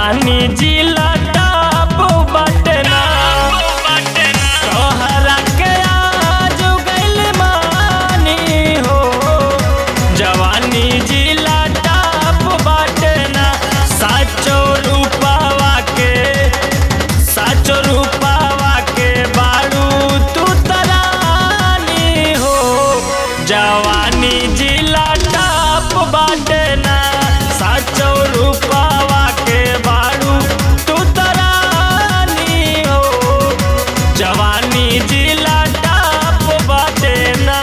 जवानी जिला टाप बटना तोहरा के आज गइल मानी हो जवानी जिला टाप बटना साचो रूपावा के साचो रूपावा के बारू तू तरानी हो जवानी जिला टाप बाटना साचो रूपावा के बारू तू तरानी हो जवानी जिला टाप बाटना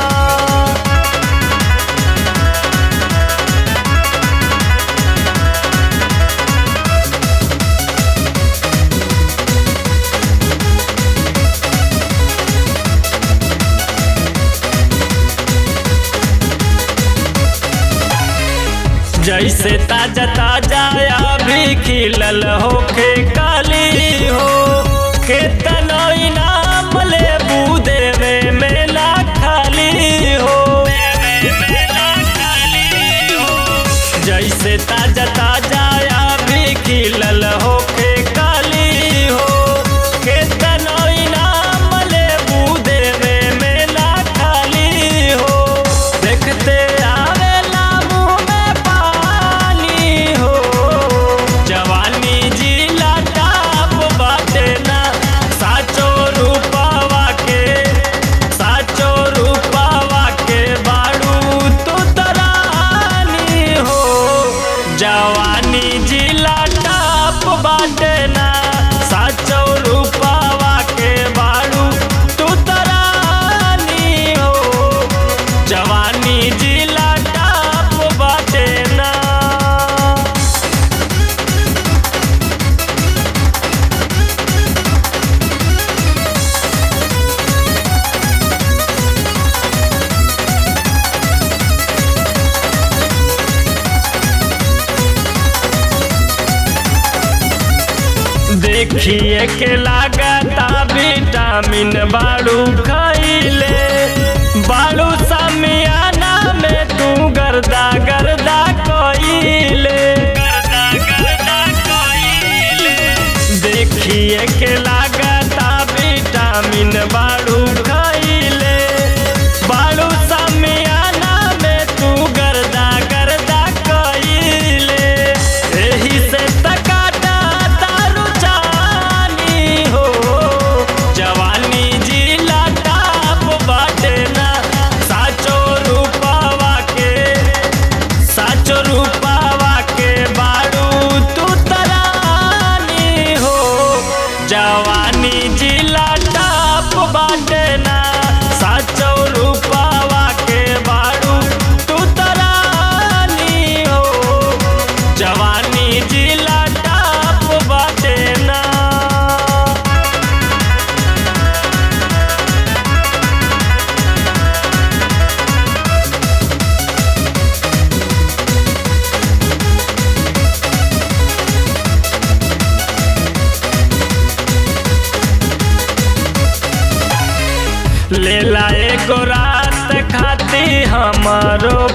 जैसे ताजा ताजा अभी खिलल होके काली हो केतनो इनाम ले देवे मेला खाली हो जैसे ताजा ताजा अभी खिलल होके काली हो केतनो इनाम ले देवे मेला खाली हो देखते आवेला मुँह में पानी हो जवानी जिला टाप बाटेना साचो रूपावा के साचो रूपावा के बाड़ू तू तरानी हो जवानी जिला टाप बाटेना साचो रूपावा के बाड़ू तू तरानी हो जवानी जिला टाप बाटेना देखिए के लागता विटामिन बाड़ू खैले बाड़ू समियाना में तू गर्दा गर्दा कइले देखिए के लागता विटामिन बाड़ू खैले बाड़ू समियाना में तू गर्दा गर्दा कइले एही से तकाटा तारू जानी हो जवानी जिला टाप बाटेना साचो रूपावा के साचो रूपावा के बाड़ू तू तरानी हो जवानी जिला टाप बाटेना साचो रूपावा के बाड़ू तू तरानी हो जवानी जिला टाप बाटेना लेला एगो रात खाती हमारो